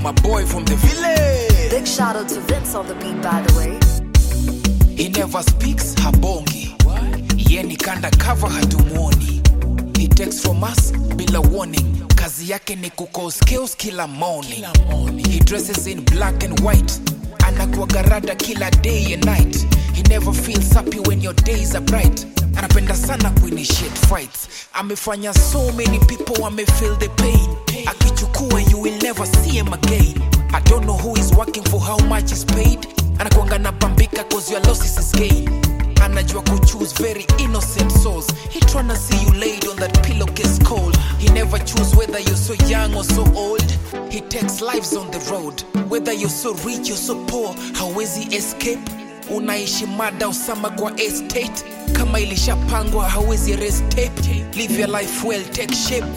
my boy from the village. Big shout out to Vince on the beat, by the way. He never speaks, habongi. Ye ni kanda cover hatumuoni. He takes from us bila warning. Kazi yake ni kucause chaos kila morning. He dresses in black and white. Anakuwaga rada kila day and night. He never feels happy when your days are bright. Anapenda sana kuinitiate fights. Amefanya so many people wamefeel the pain. Akichukua you will never see him again. I don't know who is working for how much is paid. Anakuanga na bambika cause your losses is gain. Anajua kuchoose very innocent souls. He tryna see you laid on that pillowcase cold. He never choose whether you're so young or so old. He takes lives on the road. Whether you're so rich or so poor, hawezi escape. Unaishi mada usama kwa estate. Kama ilishapangwa hawezi restate. Live your life well, take shape.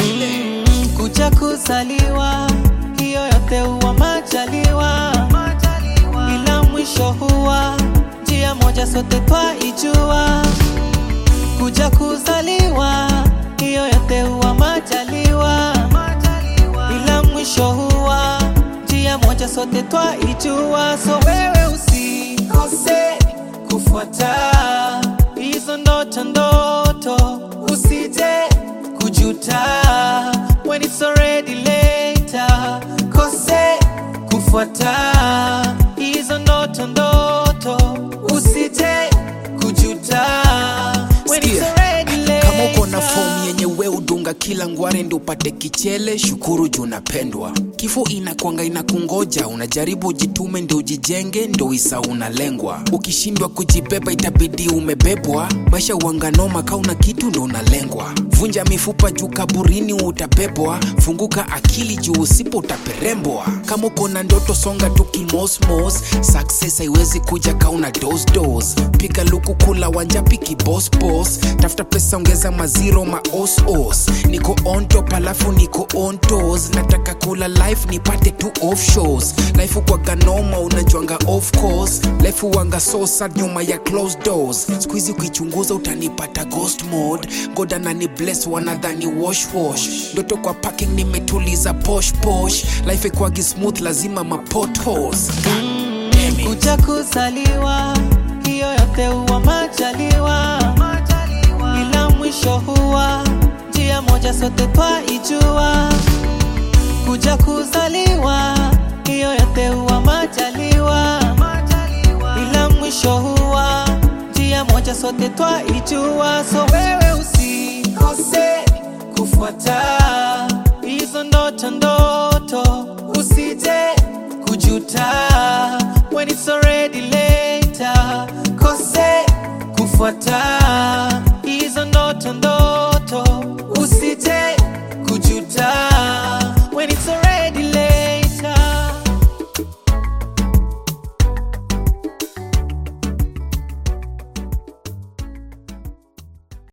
kuja kuzaliwa, hiyo yote huwa majaliwa, ila mwisho huwa njia moja, sote twaijua. Kuja kuzaliwa, hiyo yote huwa majaliwa, ila mwisho huwa njia moja, sote twaijua. So wewe usikose kufuata hizo ndoto ndoto, usije kujuta when it's already later. Kose kufuata hizo ndoto ndoto, usije kujuta when it's Sikia, already later. kama uko na fomu yenye we udunga kila ngware ndo upate kichele shukuru juu unapendwa kifo inakwanga inakungoja unajaribu ujitume ndo ujijenge ndo isa unalengwa ukishindwa kujibeba itabidi umebebwa maisha uanganoma kauna kitu ndo unalengwa vunja mifupa juu kaburini utabebwa funguka akili juu usipo utaperembwa kama uko na ndoto songa tu kimosmos success haiwezi kuja kauna dosdos piga luku kula wanjapi kibosbos tafuta pesa ongeza maziro maosos niko on top alafu niko on toes nataka kula life nipate tu off shows life ukwaga noma unajuanga off course life uwanga so sad nyuma ya closed doors skuizi ukichunguza utanipata ghost mode goda nani bless wanadhani wash wash ndoto kwa parking nimetuliza posh posh life ikwagi smooth lazima mapotholes kuja kuzaliwa, hiyo yote huwa majaliwa, ila mwisho huwa njia moja, sote twaijua. Kuja kuzaliwa, hiyo yote huwa majaliwa, ila mwisho huwa njia moja, sote twaijua. So wewe usikose kufuata hizo ndoto ndoto, usije kujuta when it's already later. Kose kufuata